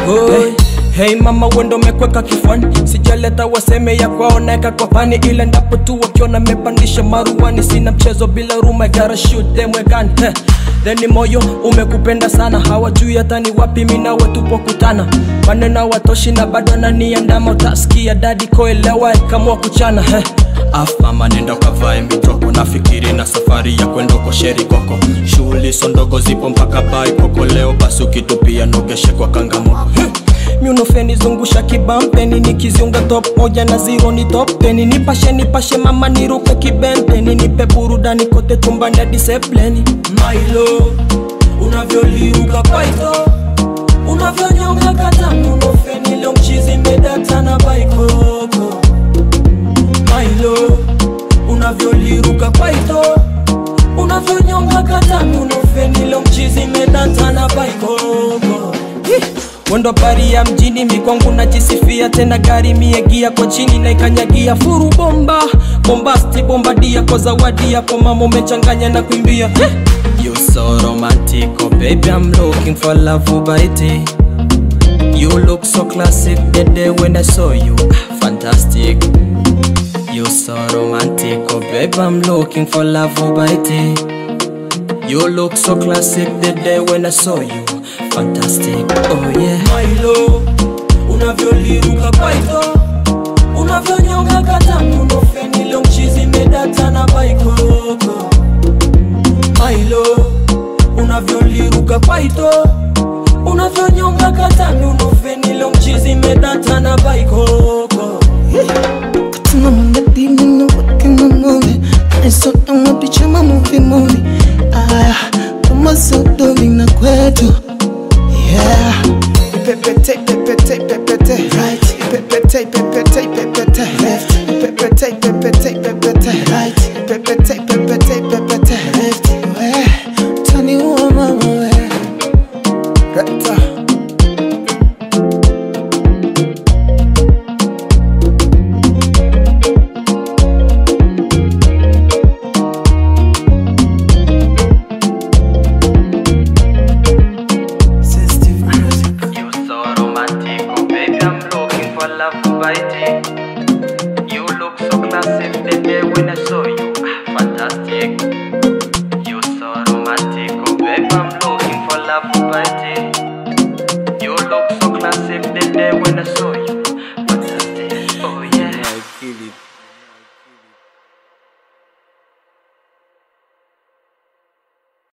Hey, hey mama wendo mekweka kifwani sijaleta waseme ya kwao naeka kwa pani ila ndapo tu wakiona mepandisha maruani sina mchezo bila ruma gara shoot them wegani hey. Theni moyo umekupenda sana hawajui hata ni wapi minawe tupokutana maneno watoshi na bado ananiandama utasikia dadi koelewa ikamua kuchana hey. afama nenda ukavae mitoko nafikiri na safari ya kwenda uko sheri koko shughuli so ndogo zipo mpaka bai koko leo basi ukitupia nogeshe kwa kangamoko miunofeni zungusha kibampeni nikiziunga top moja na zero ni top teni nipashe nipashe mama niruke kibenteni nipe burudani kote chumbani hadi sepleni mailo unavyoliruka paito unavyonyonga kata miunofeni leo mchizi medata na baikoko mailo unavyoliruka paito unavyonyonga kata miunofeni leo mchizi medata na baikoko Mwendo bari ya mjini mikwangu najisifia tena gari miegia kwa chini na ikanyagia furu bomba bombasti bombadia kwa zawadi yako mama umechanganya na kuimbia eh. You so romantic, oh baby I'm looking for love ubaiti You look so classic the day when I saw you, ah, fantastic You so romantic, oh baby I'm looking for love ubaiti You look so classic the day when I saw you, fantastic, oh yeah Mailo unavyoliruka kwaito unavyonyonga kata munofeni leo mchizi medata na baikoko Mailo unavyoliruka kwaito unavyonyonga kata munofeni leo mchizi medata na baikoko Tuna mangadi mino working on movie I saw them a picture my movie movie Ah, kama sodoli na kwetu Yeah Pepete, pepete, pepete Right Pepete, pepete, pepete Left Pepete, pepete, pepete Right Pepete, pepete, pepete Left We Tani uwa mama we Right Sensitive music You so romantic, oh baby, I'm looking for love ubaiti. You look so classic the day when I saw you, ah, fantastic. You so romantic, oh baby, I'm looking for love ubaiti.